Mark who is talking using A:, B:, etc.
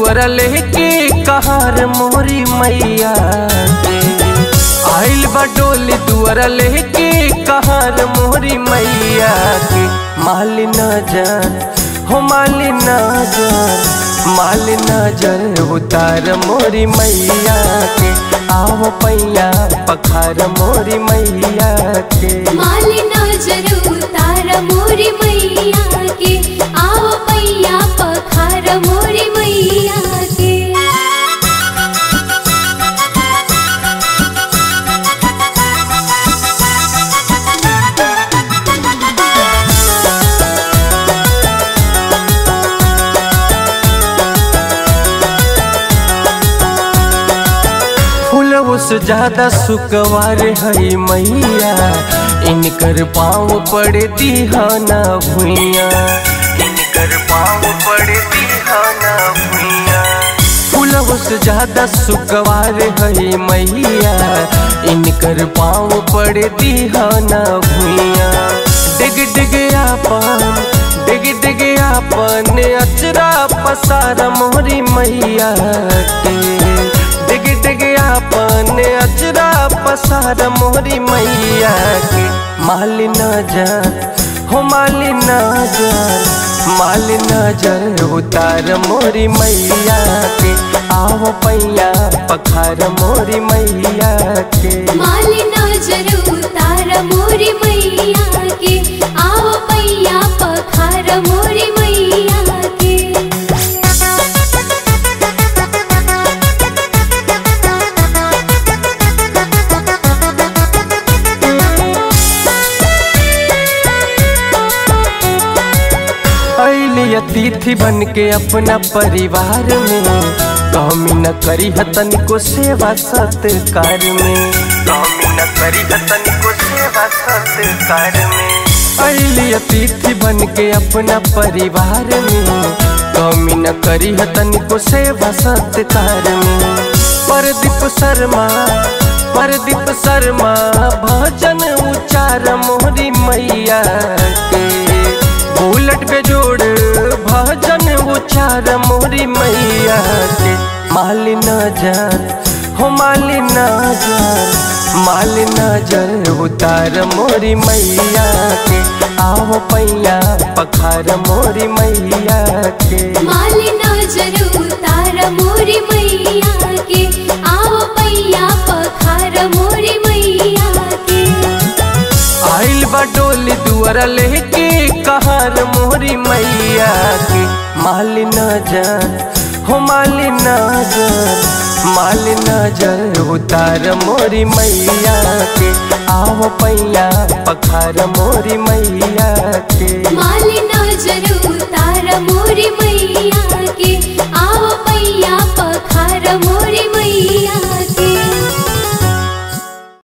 A: दुआरा लेके कहार मोरी मैया के आइल बा डोली दुआरा लेके कहार मोरी मैया के माली नजर हो माली नजर माली नजर उतार मोरी मैया के आओ पैया पखार मोरी मैया के
B: माली नजर उतार मोरी मैया के आओ पैया पखार मोरी मैया के
A: फूलवो से ज्यादा सुकवार है मैया इनकर पाँव पड़े दीहाना भुइया इनकर पाँव पड़े दीहाना भुइया फूलवो से ज्यादा सुकवार है मैया इनकर पाँव पड़े दीहाना भुइया डिग डिग आपन डिग डिग आपन अचरा पसार मोरी मैया के डिग डिग आपन अचरा पसार मोरी मैया के माली नजर हो माली नजर माली नजर उतार मोरी मैया के आओ पैया पखार मोरी मैया के
B: माली नजर उतार मोरी मैया के आओ पैया पखार मोरी मैया के
A: अली अतिथि बन के अपना परिवार में कमी न करी हतन को सेवा सत्कार में कमी न करी हतन को सेवा सत्कार में अली अतिथि बन के अपना परिवार में कमी न करी हतन को सेवा सत्कार में परदीप शर्मा परदीप शर्मा भजन उच्चार मोहरी मैया के बुलेट पे जोड़ भजन उचार मोरी मैया के माली नजर हो माली नजर माली नजर उतार मोरी मैया के आओ पैया पखार मोरी मैया के
B: माली नजर उतार मोरी मैया के आओ पैया पखार मोरी मैया के
A: आइल बा डोली दुआरा लेके कहार मोरी मैया के माली नजर हो माली नजर माली नजर उतार मोरी मैया के आओ पैया पखार मोरी मैया